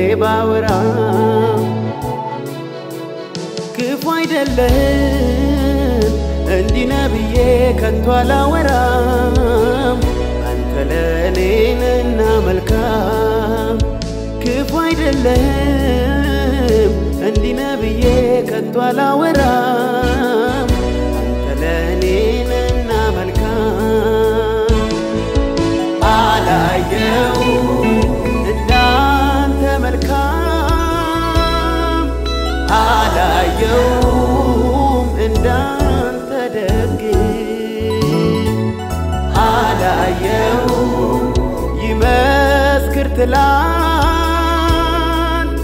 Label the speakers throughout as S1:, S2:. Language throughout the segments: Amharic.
S1: ባወራ ክፉ አይደለህም እንዲህ ነህ ብዬ ከቶ አላወራም አንተ ለእኔ ነህና መልካም ክፉ አይደለህም እንዲህ ነህ ብዬ ከቶ አላወራም አንተ ለእኔ ነህና መልካም አላየው እንዳንተ መልካም አላየውም እንዳንተ ደግ አላየው ይመስክር ትላንት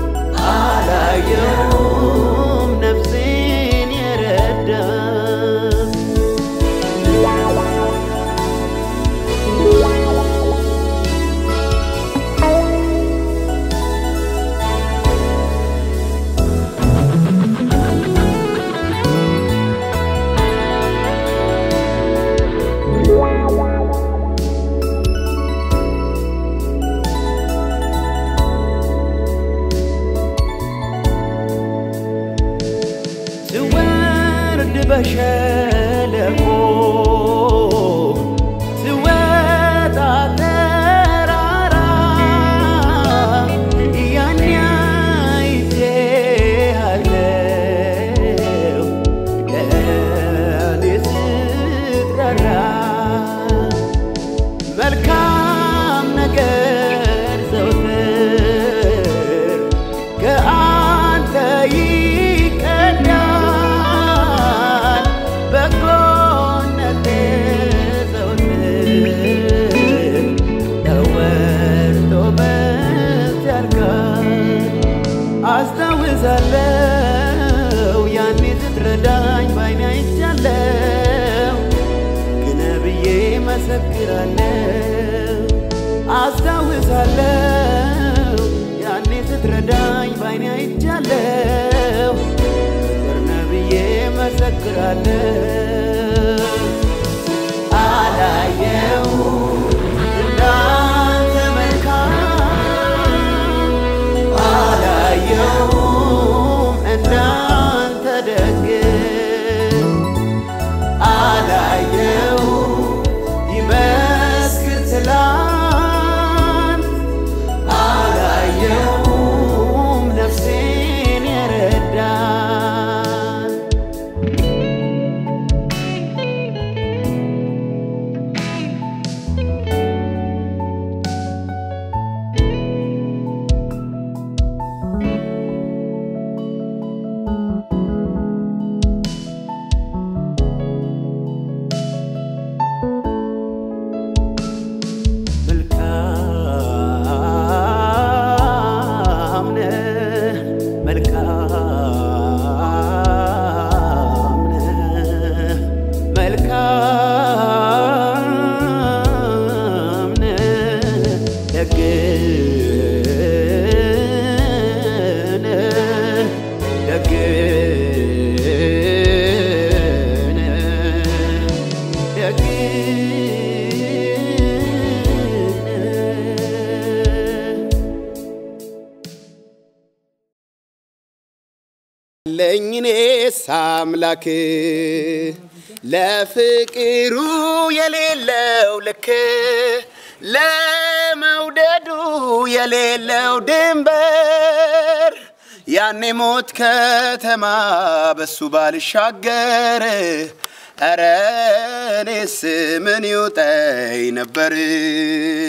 S1: አላየውም ነፍሴን የረዳ ስወርድ በሸለቆ ስወጣ ተራራ ያኔ አይቼሃለሁ ለእኔ ስትራራ መልካም ነገር ዘውትር ከአንተ ይቀዳል በጎነት ዘውትር ተወርቶ በዚያ ያልቃል አስታውሳለሁ ያኔ ስትረዳኝ ባይኔ አይቻለሁ ግን ብዬ መሰክራለሁ አስታውሳለሁ ያኔ ስትረዳኝ ባይኔ አይቻለሁ ፍቅር ነህ ብዬ መሰክራለሁ አላየው እንዳንተ መልካም አላየውም እንዳንተ ደግ አላየው ይመስክር ትላንት አላየውም ነፍሴን የረዳን መልካም ነህ መልካም ነህ መልካም ነህ ደግ ነህ ደግ ነህ ደግ ነህ ለኝኔስ አምላክ ለፍቅሩ የሌለው ልክ ለመውደዱ የሌለው ድንበር ያኔ ሞት ከተማ በሱ ባልሻገር ኧረ እኔስ ምን ይውጠኝ ነበር